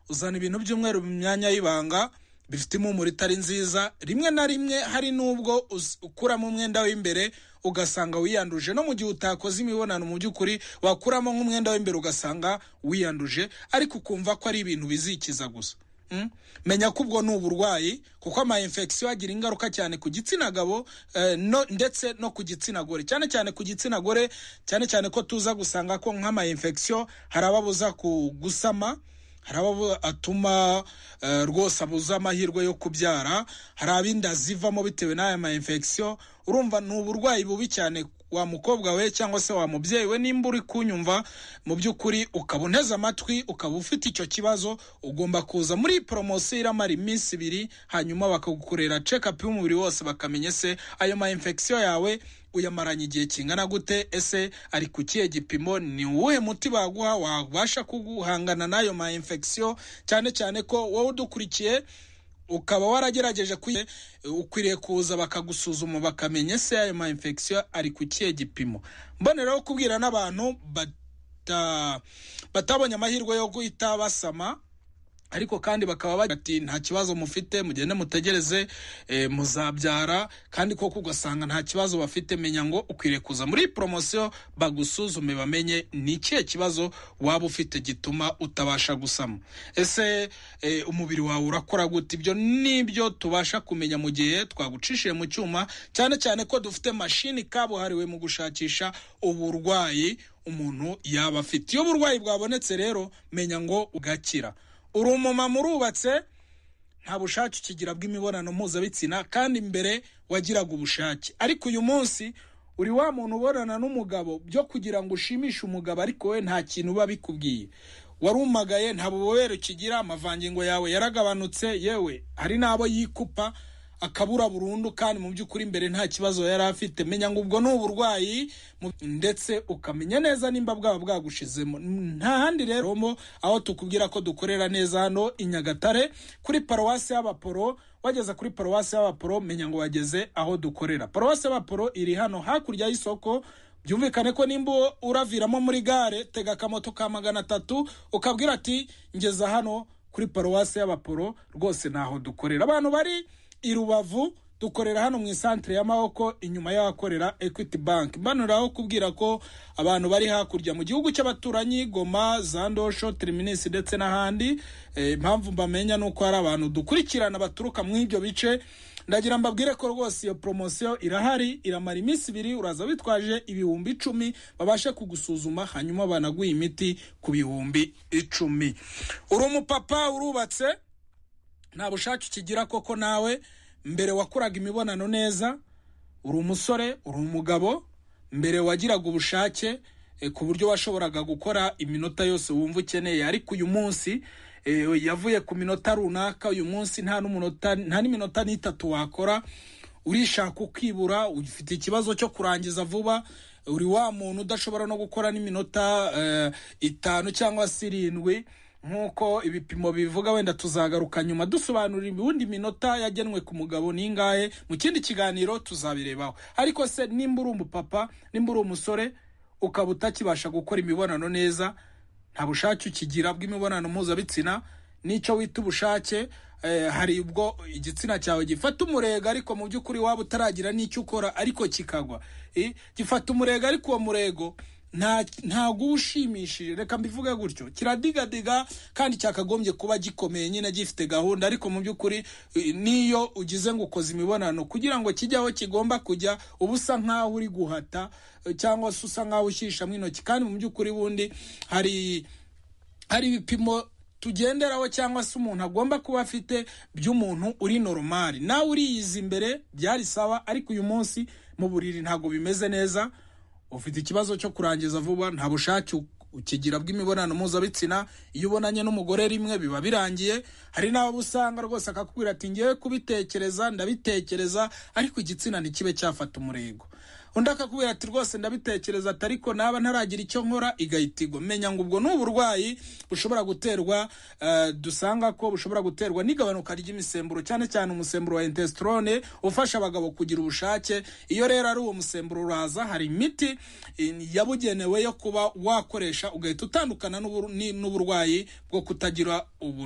uzana ibintu by'umweru mu myanya y'ibanga bifite impumuro itari nziza rimwe na rimwe hari n'ubwo uz- ukuramo umwenda w'imbere ugasanga wiyanduje no mu gihe utakoze imibonano mu by'ukuri wakuramo nk'umwenda w'imbere ugasanga wiyanduje ariko ukumva ko ari ibintu bizikiza gusa Mm. menya ko ubwo ni uburwayi kuko ama infection agira ingaruka cyane ku gitsina gabo eh, no, ndetse no ku gitsina gore cyane cyane ku gitsina gore cyane cyane ko tuza gusanga ko nk'ama infection hari ababuza ku gusama hari abo atuma eh, rwose abuza amahirwe yo kubyara hari abinda zivamo bitewe n'aya ma infection urumva ni uburwayi bubi cyane wa mukobwa we cyangwa se wa mubyeyi we nimba uri kunyumva mu by'ukuri ukaba unteze amatwi ukaba ufite icyo kibazo ugomba kuza muri iyi poromosiyo iramara iminsi ibiri hanyuma bakagukorera cekapu y'umubiri wose bakamenya ese ayo ma infection yawe uyamaranye igihe kingana gute ese ari ku kihe gipimo ni uwuhe muti baguha wabasha kuguhangana n'ayo ma infection cyane cyane ko wowe udukurikiye ukaba waragerageje kwi- ukwiriye kuza bakagusuzuma bakamenya ese ayo ma infection ari ku kihe gipimo mboneraho kubwira n'abantu bata, batabonye amahirwe yo guhita basama ariko kandi bakaba bagira bati nta kibazo mufite mugende mutegereze e, muzabyara kandi koko ugasanga nta kibazo bafite menya ngo ukwiriye kuza muri iyi poromosiyo bagusuzume bamenye ni ikihe kibazo waba ufite gituma utabasha gusama ese e, umubiri wawe urakora gute ibyo nibyo tubasha kumenya mu gihe twagucishije mu cyuma cyane cyane ko dufite mashini kabuhariwe mu gushakisha uburwayi umuntu yaba afite iyo uburwayi bwabonetse rero menya ngo ugakira uri umumama urubatse nta bushake ukigira bw'imibonano mpuzabitsina kandi mbere wagiraga ubushake ariko uyu munsi uri wa muntu ubonana n'umugabo byo kugira ngo ushimishe umugabo ariko we nta kintu biba bikubwiye warumagaye nta bubobere ukigira amavangingo yawe yaragabanutse yewe hari n'abo yikupa akabura burundu kandi mu by'ukuri mbere nta kibazo yari afite menya ngo ubwo ni uburwayi mu- ndetse ukamenya neza nimba bwaba bwagushizemo nta handi rero mo aho tukubwira ko dukorera neza hano i nyagatare kuri paruwasi y'abaporo wageze kuri paruwasi y'abaporo menya ngo wageze aho dukorera paruwasi y'abaporo iri hano hakurya y'isoko byumvikane ko nimba uraviramo muri gare tega akamoto ka magana atatu ukabwira ati ngeza hano kuri paruwasi y'abaporo rwose ntaho dukorera abantu bari i rubavu dukorera hano mu isantere y'amaboko inyuma y'ahakorera equity bank mbanuraho kubwira ko abantu bari hakurya mu gihugu cy'abaturanyi goma zandosho tiriminisi ndetse n'ahandi Eh, impamvu mbamenya ni uko hari abantu dukurikirana baturuka mu ibyo bice ndagira mbabwire ko rwose iyo poromosiyo irahari iramara iminsi ibiri uraza witwaje ibihumbi icumi babashe kugusuzuma hanyuma banaguha imiti ku bihumbi icumi uri umupapa urubatse nta bushake ukigira koko nawe mbere wakoraga imibonano neza uri umusore uri umugabo mbere wagiraga ubushake eh, ku buryo washoboraga gukora iminota yose wumva ukeneye ariko uyu munsi eh, yavuye ku minota runaka uyu munsi nta n'umunota nta n'iminota n'itatu wakora urishaka ukibura ufite ikibazo cyo kurangiza vuba uri wa muntu udashobora no gukora n'iminota eh, itanu cyangwa se irindwi nk'uko ibipimo bivuga wenda tuzagaruka nyuma dusobanurira ubundi minota yagenwe ku mugabo n'ingahe mu kindi kiganiro tuzabirebaho ariko se nimba uri umupapa nimba uri umusore ukaba utakibasha gukora imibonano neza nta bushake ukigira bw'imibonano mpuzabitsina n'icyo wita ubushake eh, hari ubwo igitsina cyawe gifata umurego ariko mu by'ukuri waba utaragira n'icyo ukora ariko kikagwa Eh, gifata umurego ariko uwo murego nta- ntago uba ushimishije reka mbivuge gutyo kiradigadiga kandi cyakagombye kuba gikomeye nyine gifite gahunda ariko mu by'ukuri eh, n'iyo ugize ngo ukoze imibonano kugira ngo kijye aho kigomba kujya uba usa nk'aho uri guhata eh, cyangwa se usa nk'aho ushishamo intoki kandi mu by'ukuri bundi hari hari ibipimo tugenderaho cyangwa se umuntu agomba kuba afite by'umuntu uri normal nawe uriyiza imbere byari sawa ariko uyu munsi mu buriri ntabwo bimeze neza ufite ikibazo cyo kurangiza vuba nta bushake u- ukigira bw'imibonano mpuzabitsina iyo ubonanye n'umugore rimwe biba birangiye hari n'abo usanga rwose akakubwira ati ngewe kubitekereza ndabitekereza ariko igitsina ntikibe cyafata umurego undi akakubwira ati rwose ndabitekereza ati ariko naba ntaragira icyo nkora igahita igwa menya ngo ubwo ni uburwayi bushobora guterwa eh, dusanga ko bushobora guterwa n'igabanuka ry'imisemburo cyane cyane umusemburo wa intestorone ufasha abagabo kugira ubushake iyo rero ari uwo musemburo uraza hari imiti eh, yabugenewe yo kuba wakoresha ugahita utandukana n'ubur- ni- n'uburwayi bwo kutagira ubu